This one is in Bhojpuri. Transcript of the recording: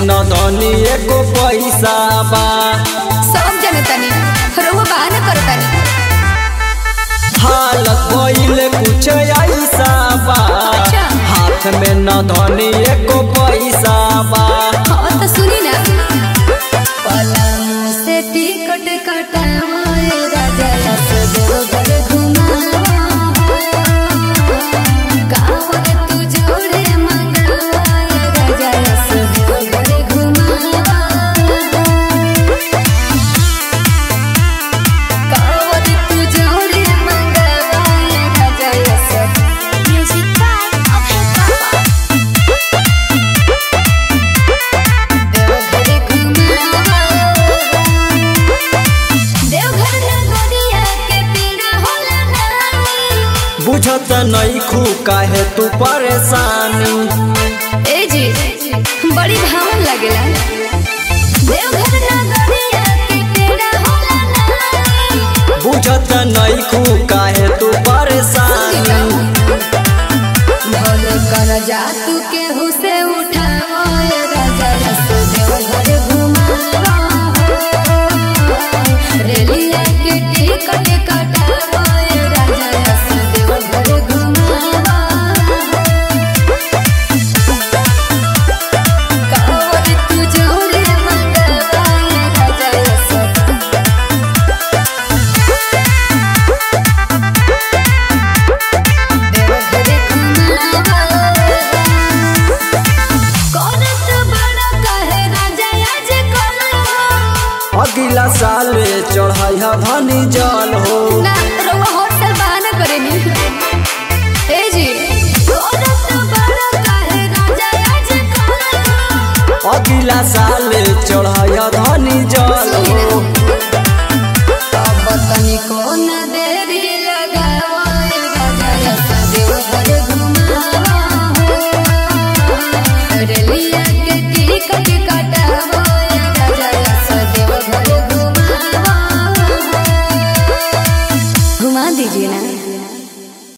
न धनी एको पैसा बा सब जनतानी रउआ बहाना करतानी हालत भइल कुछ ऐसा बा अच्छा। हाथ में न धनी एको पैसा बा हाँ तो सुनी ना पलंग से टिकट कटाए राजा सदोगर घुमावा कावर तू जोड़े मंगाए राजा सदोगर घुमावा कावर तू जोड़े मंगाए राजा सब म्यूजिक बाय अभय बाबा देवघर घुमावा देवघर नगरिया के पीड़ा होला नानी बुझत नहीं खू काहे तू परेशानी ए जी बड़ी भावन लागेला देवघर नगरिया के पीड़ा होला नानी बुझत नहीं खू काहे तू परेशानी भले कर जा तू के हुसे उठाओ ए राजा रस देवघर घुमावा रेलिया के टिकट कटाओ ए राजा रस देवघर घुमावा कावर तू जोरे मंगवा राजा सब देवघर घुमावा करत बड़ा कहे राजा आज कलवा अगला साल चढ़ाई धनी जल हो ना रउआ होटल बहाना करेनी ए जी करत बड़ा कहे राजा आज कलवा अगला साल चढ़ाई